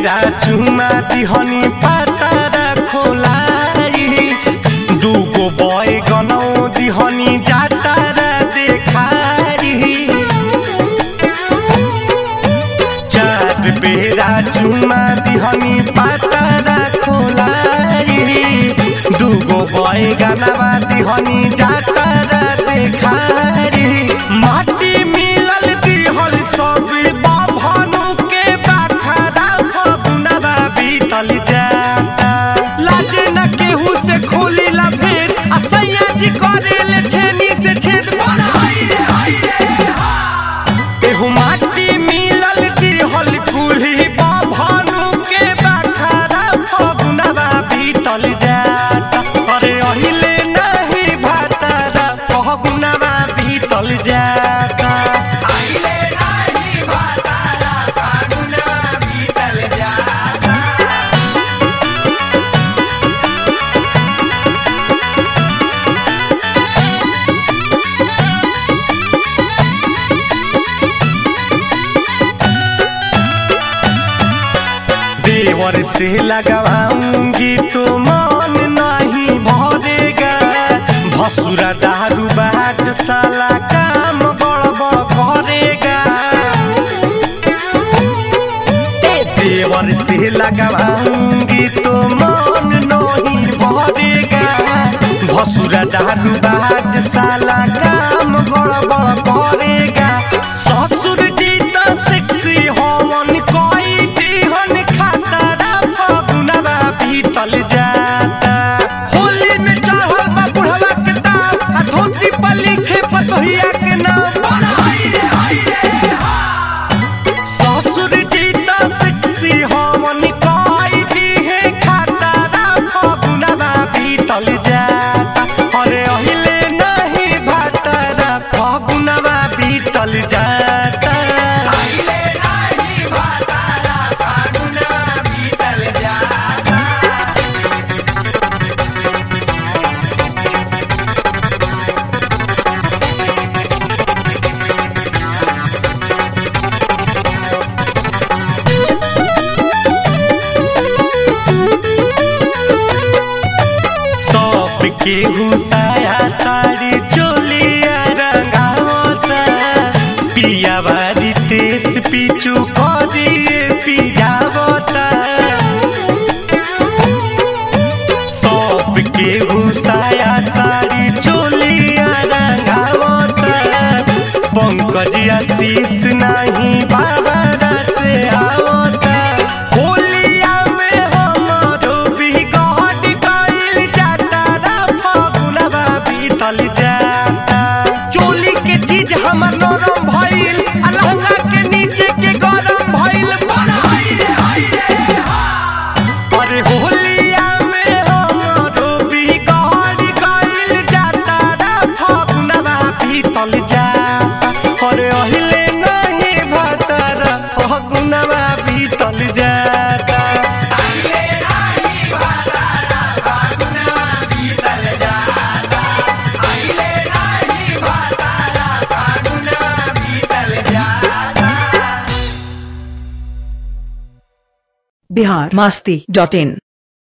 बेरा चुमा दिहनी पातारा खोलाई दूगो बय गनौ दिहनी जातारा देखारी चार बेरा चुमा दिहनी पातारा खोलाई दूगो बय गानावा दिहनी जातारा देखारी माटी मिलल दिहल सब बाभनु के बाखरा फगुनवा बीतल जाता लाजे न केहू से खोली ला भेद आ सैया जी करेले छेनी से छेद एहू माटी मिलल दिहल कुल्ही बाभनु के बाखरा फगुनवा बीतल जाता अरे अहिले नहीं भातारा फगुनवा बीतल जाता देवर से लगवाऊंगी तो मन नहीं भरेगा भसुरा दारू बाज साला काम बड़बड़ करेगा ए देवर से लगवाऊंगी तो मन नहीं भरेगा भसुरा दारू बाज साला काम बड़बड़ करेगा ससुर जी तो सेक्सी होवन कोई दिहन खातारा फगुनवा बीतल जाता होली में चढ़ल बा बुढ़वा के दाम आ धोती पर लिखे पतोहिया के नाम ससुर जी तो सेक्सी होवन कोई दिहे खातारा फगुनवा बीतल जाता अरे अहिले नहीं भातारा फगुनवा बीतल जाता सब केहू साया साड़ी चोलिया रंगावता पिया बारी तेस पीछू करिए पिजावता सब केहू साया साड़ी चोलिया रंगावता पंकज आशीष नहीं बाबा से आवता होलिया में हमरो बिगड़ गइल जाता रा फगुनवा बीतल जाता चोली के चीज हमर नरम भइल आ लहंगा के नीचे के गरम भइल अरे होलिया में हमरो बिगड़ गइल जाता रा फगुनवा बीतल जाता अरे अहिले नहीं भातारा फगुनवा बीतल जाता बिहार मास्ती डॉट इन